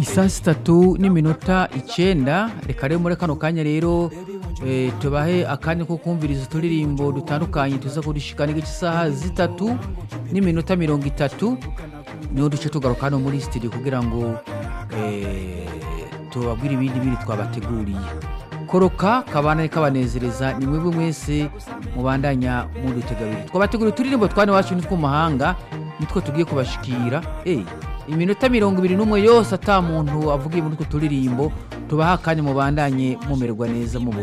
saa sitatu n'iminota icenda reka rero muri kano kanya rero eh, tubahe akanya ko kumviriza uturirimbo dutandukanye tuza kurishikana igice isaha zitatu n'iminota mirongo itatu niho duce tugaruka hano muri studio kugira ngo eh, tubabwire ibindi bindi twabateguriye koroka kabana kabanezereza ni mwebwe mwese mubandanya mudutegabiri twabateguriye uturirimbo twane wacu nitwo mu mahanga nitwo tugiye kubashikira hey, iminota mirongo ibiri n'umwe yose ata muntu avugiye muri utwo turirimbo tubaha akanya mubandanye mumererwa neza mu